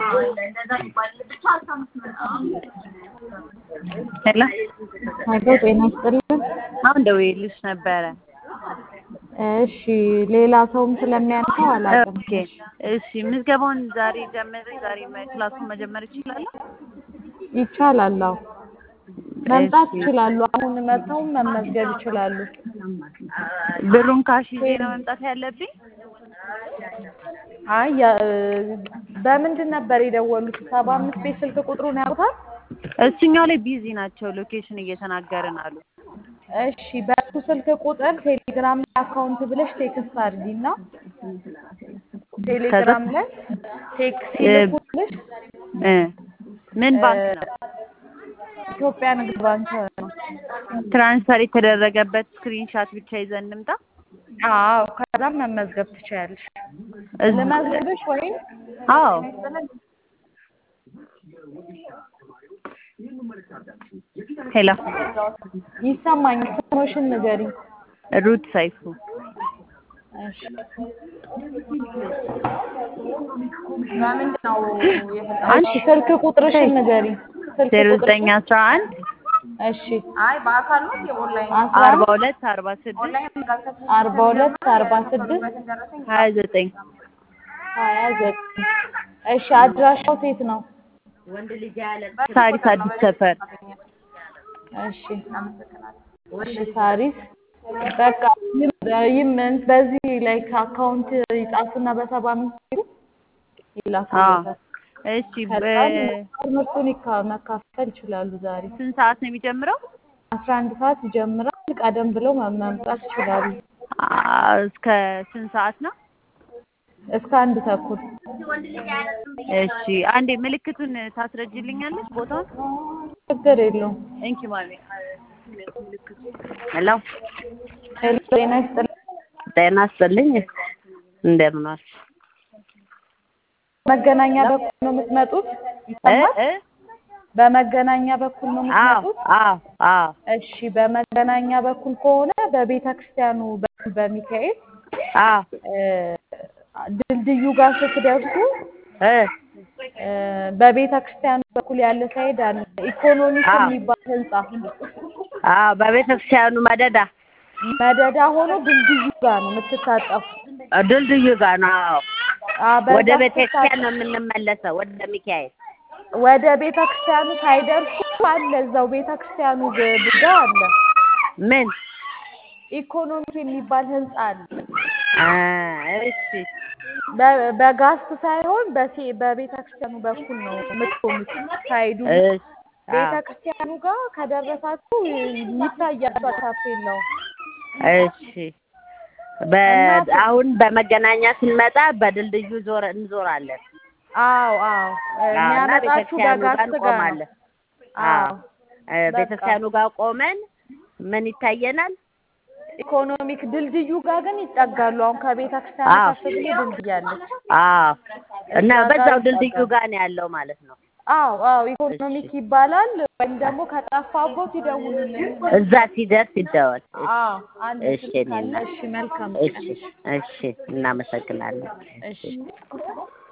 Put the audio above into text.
ሄሎ አቶ ጤና ይስጥልን። አሁን ደውዬልሽ ነበረ። እሺ ሌላ ሰውም ስለሚያነሳው አላውቅም። ኦኬ እሺ፣ ምዝገባውን ዛሬ ጀምሬ ዛሬ መ- ክላሱን መጀመር ይችላለሁ? ይቻላል። አዎ መምጣት እሺ። ይችላሉ። አሁን መጥተውም መመዝገብ ይችላሉ። ብሩን ካሽ ይዤ ነው መምጣት ያለብኝ? አይ ያ- በምንድን ነበር የደወሉት? ሰባ አምስት ቤት ስልክ ቁጥሩን ያውቁታል? እሱኛው ላይ ቢዚ ናቸው፣ ሎኬሽን እየተናገርን አሉ። እሺ በሱ ስልክ ቁጥር ቴሌግራም ላይ አካውንት ብለሽ ቴክስት አድርጊና ቴሌግራም ላይ ቴክስት ሲልኩልሽ እ ምን ባንክ ነው? ኢትዮጵያ ንግድ ባንክ ነው። ትራንስፈር የተደረገበት ስክሪንሻት ብቻ ይዘን እንምጣ። አዎ ከዛም መመዝገብ ትችያለሽ። እዝ- ልመዝግብሽ ወይም አዎ ሄሎ ይሰማኛል። ስምሽን ንገሪኝ። ሩት ሰይፉ እሺ በምንድን ነው አንቺ ስልክ ቁጥርሽን ንገሪኝ። ስልክ ዜሮ ቁጥርሽን ዘጠኝ አስራ አንድ እሺ አይ በአካል ነው የኦንላይን አስራ አርባ አንድ ሁለት አርባ ስድስት ኦንላይን ጋር አርባ ሁለት አርባ ስድስት ደረሰኝ ሀያ ዘጠኝ ሀያ ዘጠኝ እሺ አድራሻው ሴት ነው። ሳሪስ አዲስ ሰፈር እሺ እሺ ሳሪስ በቃ ይም- ይም- በዚህ ላይ አካውንት ይጻፍና በሰባ አምስት ቢሉ ይላክልዎታል። እሺ ከዛ በ- ትምህርቱን ይካ- መካፈል ይችላሉ። ዛሬ ስንት ሰዓት ነው የሚጀምረው? አስራ አንድ ሰዓት ይጀምራል። ቀደም ብለው መ- መምጣት ይችላሉ። አ- እስከ ስንት ሰዓት ነው? እስከ አንድ ተኩል እሺ አንዴ ምልክቱን ታስረጅልኛለች ቦታውን? ችግር የለውም። እንኪ ማሚ ሄሎ ሄሎ ጤና ይስጥልኝ። ጤና ይስጥልኝ እንደምን ዋልሽ? መገናኛ በኩል ነው የምትመጡት? እ ይሰማል? እ በመገናኛ በኩል ነው አዎ የምትመጡት? አዎ አዎ እሺ በመገናኛ በኩል ከሆነ በቤተ ክርስቲያኑ በኩል በሚካኤል አዎ እ፣ ድልድዩ ጋር ስትደርሱ እ እ፣ በቤተ ክርስቲያኑ በኩል ያለ ሳይድ አለ ኢኮኖሚክ አዎ። የሚባል ህንጻ አዎ በቤተ ክርስቲያኑ መደዳ መደዳ ሆኖ ድልድዩ ጋር ነው የምትታጠፉ። ድልድዩ ጋር ነው። አዎ አ፣ በዛ ወደ ቤተ ክርስቲያን ስትታጠፉ ነው የምንመለሰው፣ ወደ ሚካኤል። ወደ ቤተ ክርስቲያኑ ሳይደርሱ አለ እዛው ቤተ ክርስቲያኑ ግ- ጋር አለ ምን ኢኮኖሚክ የሚባል ህንጻ አለ። አ፣ እሺ በ- በጋስት ሳይሆን በሴ በቤተ ክርስቲያኑ በኩል ነው የምትቆሙት። ሳይዱ እሺ ቤተ አዎ ክርስቲያኑ ጋር ከደረሳችሁ ይታያል ታፔላው። እሺ በ አሁን በመገናኛ ስንመጣ በድልድዩ ዞር እንዞራለን። አዎ አዎ አዎ፣ እና የሚያመጣችሁ ቤተክርስቲያኑ ጋር በጋስት ጋር ነው። እንቆማለን። አዎ አዎ እ፣ ቤተክርስቲያኑ ጋር ቆመን ምን ይታየናል? ኢኮኖሚክ ድልድዩ ጋር ግን ይጠጋሉ። አሁን ከቤተ ክርስቲያኑ አዎ ከፍ ብሎ ድልድይ አለች። አዎ እና እዛ ጋር በዛው ድልድዩ ይጠጋሉ። ጋር ነው ያለው ማለት ነው። አዎ አዎ ኢኮኖሚክ ይባላል። ወይም ደግሞ ከጠፋቦት ይደውሉልን። እዛ ሲደርስ ይደወል። እሺ አዎ አንድ እሺ ስልክ አለ። እኔና እሺ መልካም እሺ እሺ እናመሰግናለን። እሺ